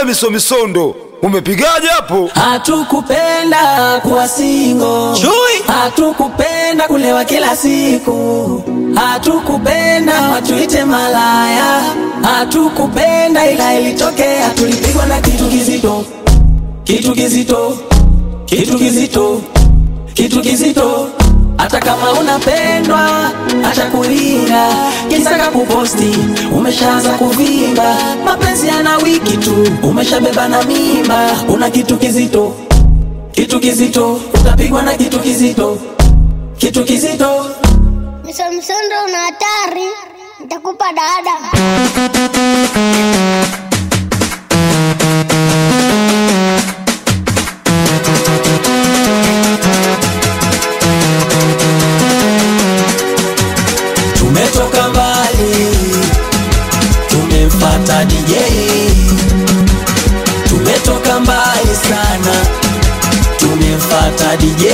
We misomisondo umepigaje hapo? Hatukupenda kuwa singo, hatukupenda kulewa kila siku, hatukupenda watuite malaya, hatukupenda ila ilitokea, tulipigwa na kitu kizito, kitu kizito, kitu kizito, kitu kizito. Hata kama unapendwa, acha kulinga, kisaka kuposti, umeshaanza kuvimba, mapenzi yana wiki tu, umeshabeba na mimba, una kitu kizito, kitu kizito, utapigwa na kitu kizito, kitu kizito. Msomsondo una hatari, nitakupa dada. Tumetoka mbali, tumemfata DJ. Tumetoka mbali sana, tumemfata DJ.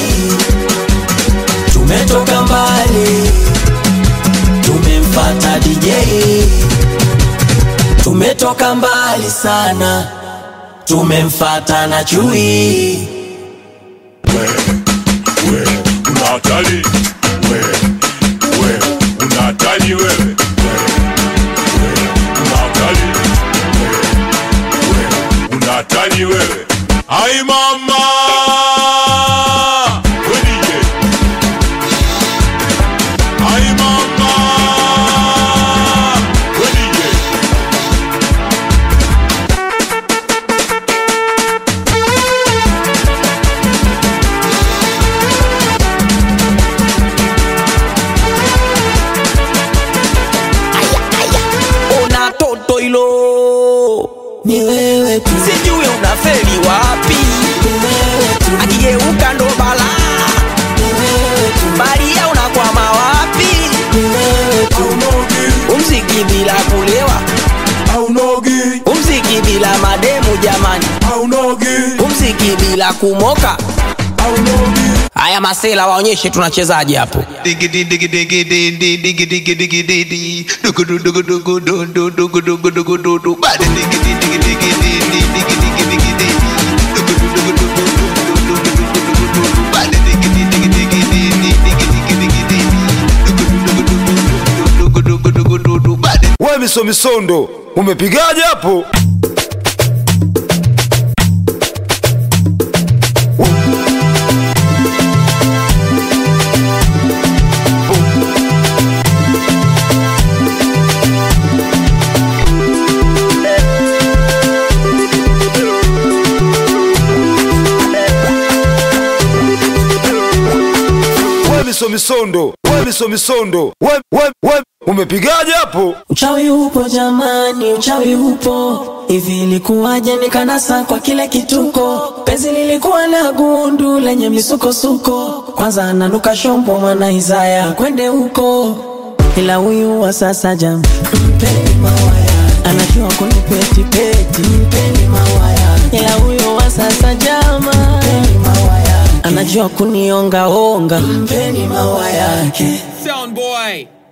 Tumetoka mbali, tumemfata DJ. Tumetoka mbali sana, tumemfata na chui. we una hatari we we una hatari wewe we we una hatari we we una hatari wewe ai mama we DJ ai mama we DJ Ona toto ilo ni wewe tu, sijui unafeli wapi, ni wewe tu, akigeuka ndo bala, ni wewe tu, baria unakwama wapi, ni wewe tu, umziki bila kulewa, aunogi umziki bila mademu jamani, aunogi umziki bila kumoka. Haya masela waonyeshe tunachezaje hapo. Diggity diggity diggity diggity diggity diggity diggity dugu dugu dugu dugu du du dugu dugu dugu du du bada diggity diggity diggity diggity diggity diggity dugu dugu dugu dugu du du dugu dugu dugu du du bada diggity diggity diggity diggity diggity dugu dugu dugu dugu dugu du du bada We misomisondo umepigaje hapo? We misomisondo we misomisondo we, we, we umepigaje hapo? Uchawi upo jamani, uchawi upo. Hivi ilikuwaje nikanasa kwa kile kituko? Penzi lilikuwa na gundu lenye misukosuko, kwanza ananuka shombo mwana Isaya kwende huko, ila huyu wa sasa jam, mpeni mawaya, anajua kunipeti peti, mpeni mawaya, ila huyu wa sasa jama, mpeni mawaya, anajua kunionga onga, mpeni mawaya yake. Sound boy.